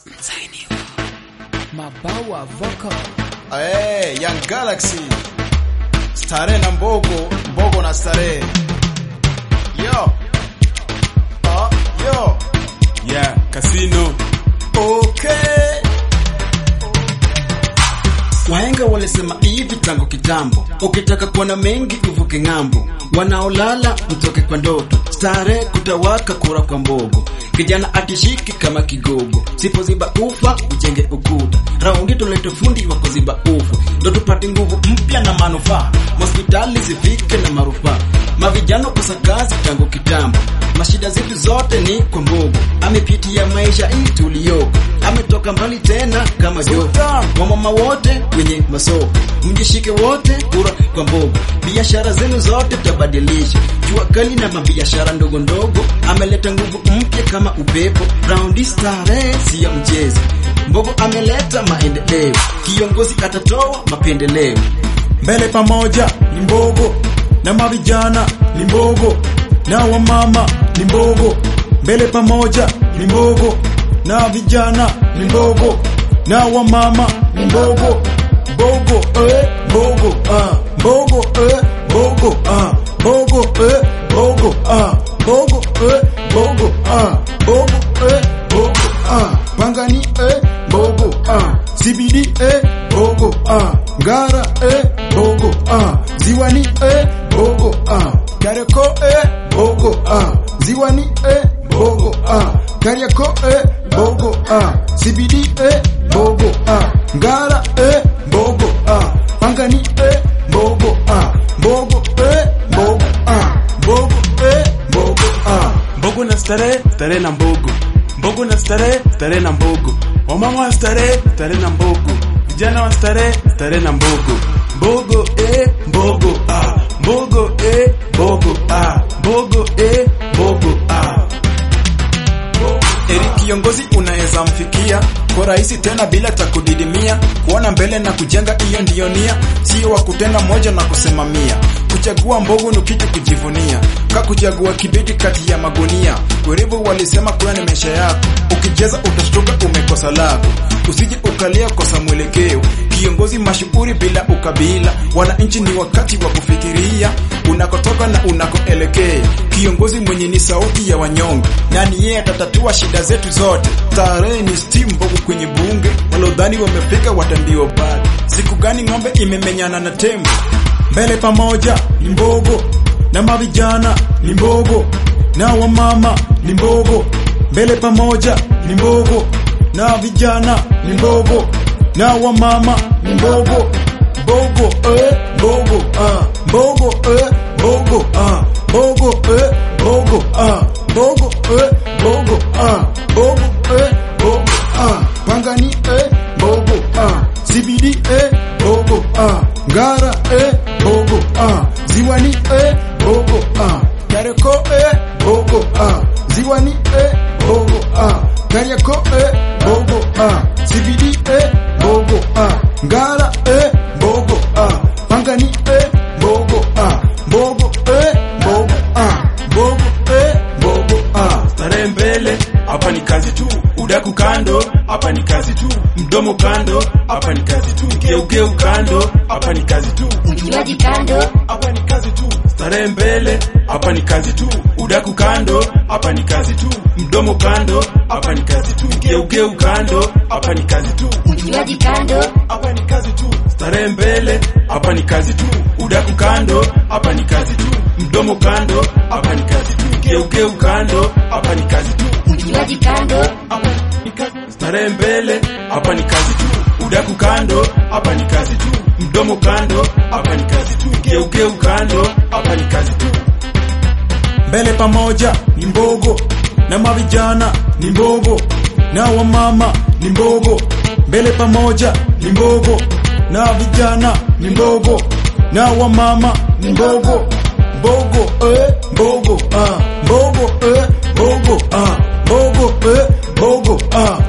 Mabawa Vocal. Hey, Young Galaxy. Starehe na Mbogo, Mbogo na Starehe. Yo. Oh, yo. Yeah, Casino. Okay. Wahenga walisema hivi tangu kitambo, ukitaka kuona mengi uvuke ng'ambo. Wanaolala mtoke kwa ndoto, starehe kutawaka kura kwa mbogo. Kijana atishiki kama kigogo, sipoziba ufa ujenge ukuta. Raundi tulete fundi wa kuziba ufa, ndo tupate nguvu mpya na manufaa. Hospitali zifike na marufaa, mavijana kosa kazi tangu kitambo. Mashida zetu zote ni kwa mbogo, amepitia maisha hii tuliyoko, ametoka mbali tena kama joto. Wamama wote wenye masoko, mjishike wote kura kwa mbogo. Biashara zenu zote tabadilisha, jua kali na mabiashara ndogo ndogo. Ameleta nguvu mpya kama upepo, raundi starehe siyo mchezo. Mbogo ameleta maendeleo, kiongozi atatoa mapendeleo. Mbele pamoja ni Mbogo na mavijana ni Mbogo na wamama ni Mbogo. Mbele pamoja ni Mbogo na vijana ni Mbogo na wamama ni Mbogo. Mbogo eh, Mbogo ah, Mbogo eh, Mbogo ah, Mbogo eh, Mbogo ah, Mbogo eh, Mbogo ah, Mbogo eh, Mbogo ah, Pangani eh, Mbogo ah, CBD eh, Mbogo ah, Ngara eh, Mbogo ah, Ziwani eh, Mbogo ah, Kariako eh, Mbogo ah, Ziwani eh, Mbogo ah, Kariako eh, Mbogo ah, CBD eh, Mbogo ah, Ngara eh, Mbogo ah, Pangani eh, Mbogo ah, Mbogo eh, Mbogo ah, Mbogo eh, Mbogo ah. Mbogo na starehe, starehe na Mbogo. Mbogo na starehe, starehe na Mbogo. Wamama wa starehe, starehe na Mbogo. Vijana wa starehe, starehe na Mbogo. Mbogo eh, Mbogo ah, Mbogo eh, Mbogo ah, Mbogo eh, Mbogo ah. Eri kiongozi unaweza mfikia kwa rahisi tena bila takudidimia, kuona mbele na kujenga, hiyo ndiyo nia, sio wa kutenda moja na kusema mia. Kuchagua Mbogo ni kitu kujivunia, ka kuchagua kibeti kati ya magunia. Werevu walisema kuwa ni maisha yako, ukicheza utashtuka umekosa lako, usije ukalia kosa mwelekeo. Kiongozi mashuhuri bila ukabila, wananchi ni wakati wa kufikiria unakotoka na unakoelekea. Kiongozi mwenye ni sauti ya wanyonge, nani yeye atatatua shida zetu zote. Tarehe ni steam Mbogo kwenye bunge, walodhani wamefika watambiwa bado. Siku gani ng'ombe imemenyana na tembo? Mbele pamoja ni Mbogo na mavijana ni Mbogo na wamama ni Mbogo. Mbele pamoja ni Mbogo na vijana ni Mbogo na wamama ni Mbogo. Mbogo eh, Mbogo ah, Mbogo eh, Mbogo ah, Mbogo eh, Mbogo ah, Mbogo eh, Mbogo ah, Mbogo eh, Mbogo ah, Pangani eh, Mbogo ah, CBD eh, Mbogo ah, Ngara eh, Mbogo ah, Ziwani eh, Mbogo ah, Kariako eh, Mbogo ah, Ziwani eh, Mbogo ah, Kariako eh, Mbogo ah, CBD eh, Mbogo ah, Ngara eh, Mbogo ah, Pangani eh, Mbogo ah, Mbogo eh, Mbogo ah, Mbogo eh, Mbogo ah. Starehe mbele, hapa ni kazi tu. Udaku kando, hapa ni kazi tu. Mdomo kando, hapa ni kazi tu. Geugeu kando, hapa ni kazi tu. Kinywaji kando, Hapa ni kazi tu. Starehe mbele, hapa ni kazi tu. Udaku kando, hapa ni kazi tu. Mdomo kando, hapa ni kazi tu. Geugeu kando, hapa ni kazi tu. kinywaji kando, hapa ni kazi tu. Starehe mbele, hapa ni kazi tu. Udaku kando, hapa ni kazi tu. Mdomo kando, hapa ni kazi tu. Geugeu kando, hapa ni kazi tu. kinywaji kando, Hapa ni kazi. Starehe mbele, hapa ni kazi tu. Udaku kando, hapa ni kazi tu. Mdomo kando, hapa ni kazi tu. Geugeu kando, hapa ni kazi tu. Mbele pamoja ni Mbogo na mavijana ni Mbogo na wamama ni Mbogo. Mbele pamoja ni Mbogo na vijana ni Mbogo na wamama ni Mbogo. Mbogo eh, Mbogo ah, Mbogo eh, Mbogo ah, Mbogo eh, Mbogo ah,